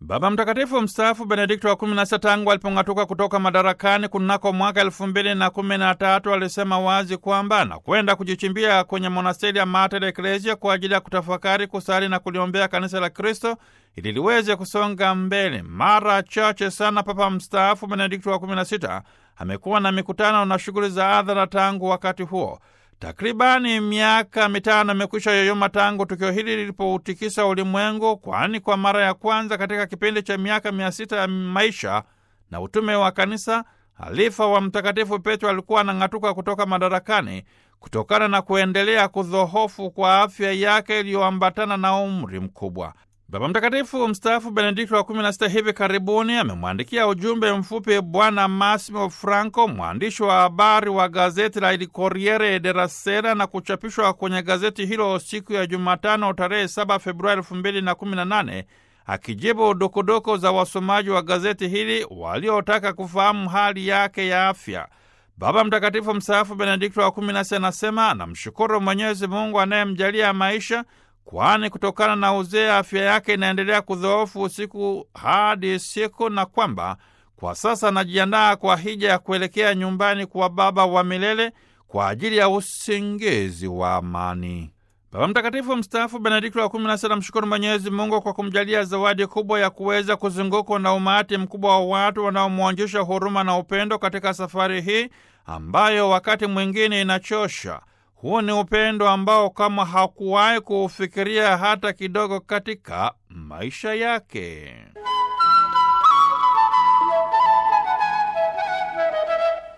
Baba Mtakatifu mstaafu Benedikto wa kumi na sita tangu alipong'atuka kutoka madarakani kunako mwaka elfu mbili na kumi na tatu alisema wazi kwamba anakwenda kujichimbia kwenye monasteri ya Mater Ecclesia kwa ajili ya kutafakari, kusali na kuliombea kanisa la Kristo ili liweze kusonga mbele. Mara chache sana Papa mstaafu Benedikto wa kumi na sita amekuwa na mikutano na shughuli za hadhara tangu wakati huo. Takribani miaka mitano imekwisha yoyoma tangu tukio hili lilipoutikisa ulimwengu, kwani kwa mara ya kwanza katika kipindi cha miaka mia sita ya maisha na utume wa kanisa, halifa wa Mtakatifu Petro alikuwa anang'atuka kutoka madarakani kutokana na kuendelea kudhohofu kwa afya yake iliyoambatana na umri mkubwa. Baba Mtakatifu mstaafu Benedikto wa 16 hivi karibuni amemwandikia ujumbe mfupi Bwana Massimo Franco, mwandishi wa habari wa gazeti la Il Corriere della Sera, na kuchapishwa kwenye gazeti hilo siku ya Jumatano tarehe 7 Februari 2018, akijibu dukuduku za wasomaji wa gazeti hili waliotaka kufahamu hali yake ya afya. Baba Mtakatifu mstaafu Benedikto wa 16 anasema anamshukuru Mwenyezi Mungu anayemjalia maisha kwani kutokana na uzee afya yake inaendelea kudhoofu siku hadi siku, na kwamba kwa sasa anajiandaa kwa hija ya kuelekea nyumbani kwa Baba wa milele kwa ajili ya usingizi wa amani. Baba Mtakatifu mstaafu Benedikto wa kumi na sita mshukuru Mwenyezi Mungu kwa kumjalia zawadi kubwa ya kuweza kuzungukwa na umati mkubwa wa watu wanaomwonjesha huruma na upendo katika safari hii ambayo wakati mwingine inachosha. Huu ni upendo ambao kama hakuwahi kuufikiria hata kidogo katika maisha yake.